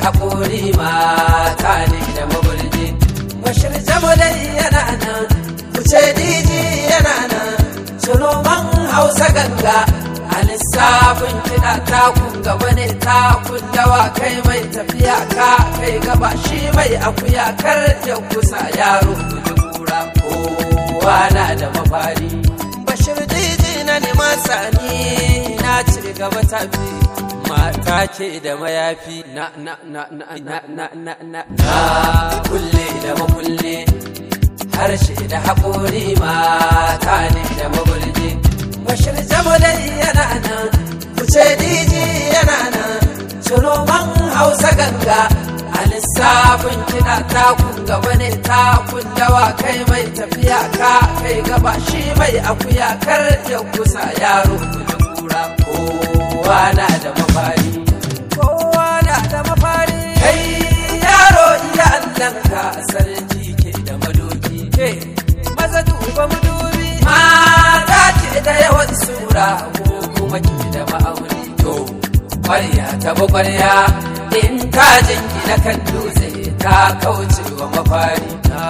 haƙori mata ne da maburji bashir jamalai yana nan kuce diji yana nan sunoman hausa ganga a lissafin kiɗa takun gaba ne takun dawa kai mai tafiya ka kai gaba shi mai akuya kar ya kusa yaro kuji kura kowa na da mafari bashir diji na neman sani na ci gaba tafi mata ce da mayafi na na na na na na na na na kulle da makulle harshe da haƙori mata ne da maburji bashir jamalai yana nan kuce diji yana nan sunoman hausa ganga a lissafin kiɗa takun gaba ne takun dawa kai mai tafiya ka kai gaba shi mai akuya kar ya kusa yaro kuji kura kowa na da mafari kowa na da mafari kai yaro iya allanka sarki ke da madoki ke maza duba madubi mata ce da yawan sura ko kuma ke da ma'auni to kwarya ta kwarya in ta jingina kan dutse ta kauce wa mafari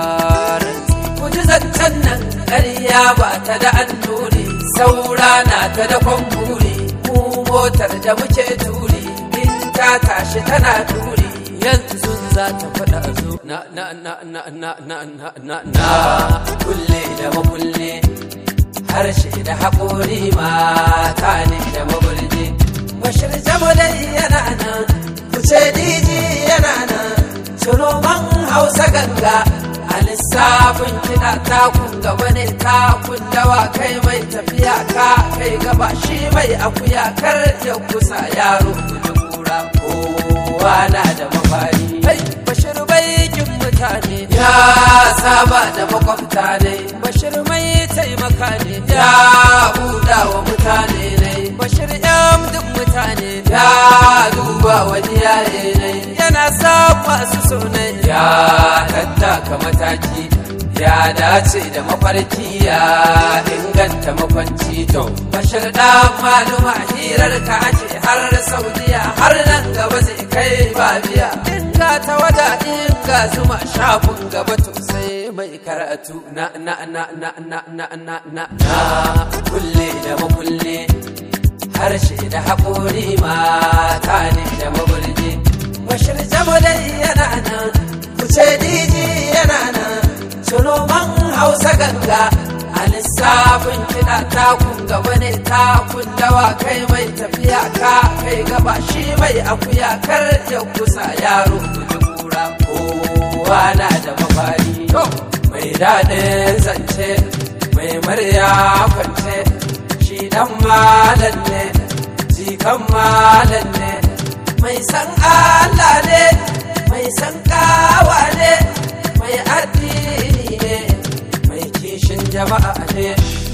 ku ji zancen nan ƙarya ba ta da annuri saura na ta da kwamburi mu motar da muke turi in ta tashi tana turi yanzu za ta faɗa zo na na na na na na na na na kulle da makulle harshe da haƙori mata ne da maburji bashir jamalai yana nan kuce diji yana nan sunoman hausa ganga a lissafin kiɗa takun gaba ne takun dawa kai mai tafiya ka kai gaba shi mai akuya kar ya kusa yaro kuji kura kowa na da mafari kai bashir baikin mutane ya saba da makwabta ne bashir mai taimaka ne ya buɗa wa mutane ne bashir yan duk mutane ya duba wani yare ne yana sa masu sunai ya tattaka mataki ya dace da mafarki ya inganta makwanci to bashir da maluma hirar ka ake har saudiya har nan gaba zai kai babiya inga ta wada inga zuma shafin gaba to sai mai karatu na na na na na na na na na kulle da makulle harshe da haƙori mata ne da maburji bashir jamalai yana nan kuce diji yana nan sunoman hausa ganga a lissafin kiɗa takun gaba ne takun dawa kai mai tafiya ka kai gaba shi mai akuya kar ya kusa yaro kuji kura kowa na da mafari mai daɗin zance mai murya kwance shi dan malam ne jikan malam ne mai san Allah ne mai san kawa ne mai addini ne mai kishin jama'a ne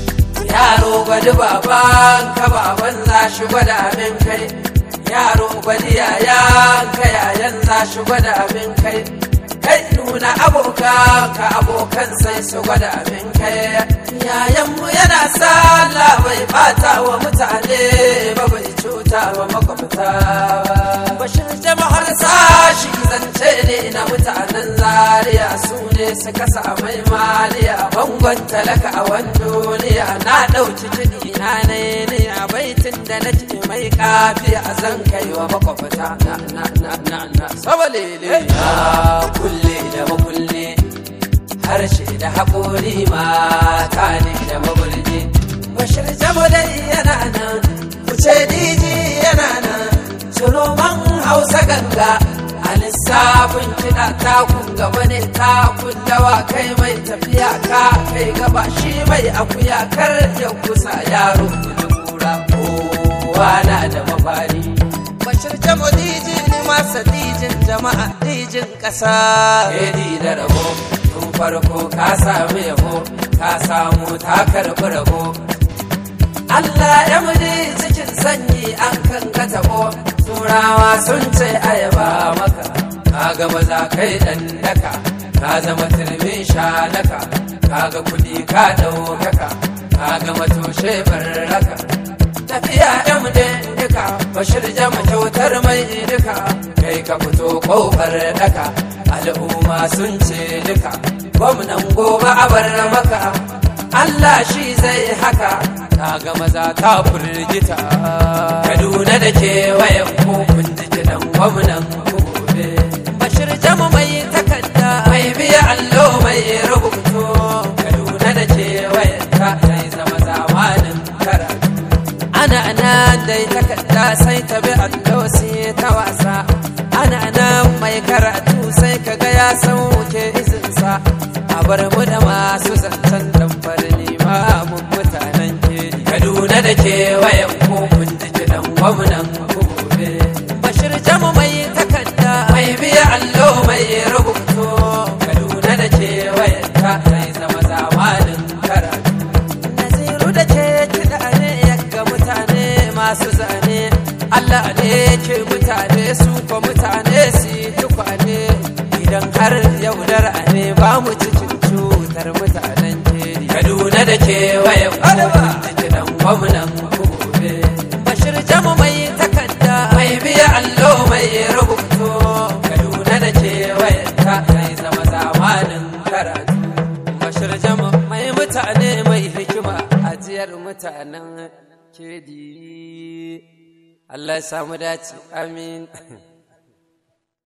yaro gwadi baban ka baban za shi gwada abin kai yaro gwadi yayan ka yayan za shi gwada abin kai kai nuna abokan ka abokan sai su gwada abin kai yayanmu yana sallah bai bata wa mutane ba bai cuta wa makwabta ba bashin jama'ar sashi zance ne na mutanen zaria su ne suka samai maliya bangon talaka a wandoniya na ɗauki kiɗi na ne ne a baitin da na ce mai kafi a zan kai wa makwabta na na na na na sabalele na kulle da makulle harshe da haƙori mata ne da maburji bashir jamalai yana nan kuce diji yana nan sunoman hausa ganga a lissafin kiɗa takun gaba ne takun dawa kai mai tafiya ka kai gaba shi mai akuya kar ya kusa yaro kuji kura kowa na da mafari bashir jamo diji ne masa dijin jama'a dijin ƙasa edi da rabo tun farko ka sami yabo ka samu ta karɓi rabo Allah ya mudi cikin sanyi an kan ka tabo turawa sun ce ayaba maka ka ga maza kai dan daka ka zama turbin shanaka ka ga kudi ka ɗaukaka ka ga matoshe barraka tafiya yan duka bashir jama kyautar mai duka kai ka fito kofar daka al'umma sun ce duka gwamnan gobe a bar maka Allah shi zai haka kaga maza ta firgita Kaduna da kewayen ku kun ji kiɗan gwamnan gobe Bashir jama mai takarda mai biya allo mai rubutu Kaduna da kewayen ta zai zama zamanin karatu ana nan dai takarda sai ta bi allo sai ta wasa ana nan mai karatu sai kaga ya sauke izinsa a bar mu da masu zancen damfar nema mun mutanen ke kaduna da kewayen ko kun ji kiɗan gwamnan gobe bashir jamu mai takarda mai biya allo mai rubutu kaduna da kewayen ta zai zama zamanin karatu naziru da ke kiɗa ne ga mutane masu zane Allah ne ke mutane su ko mutane su tukwane idan har yaudara ne ba mu cikin cutar mutanen keri Kaduna da kewayen kiɗan gwamnan gobe Bashir jamu mai takarda mai biya allo mai rubutu Kaduna da kewayen ta zai zama zamanin karatu Bashir jamu mai mutane mai hikima ajiyar mutanen kedi Allah ya samu dace amin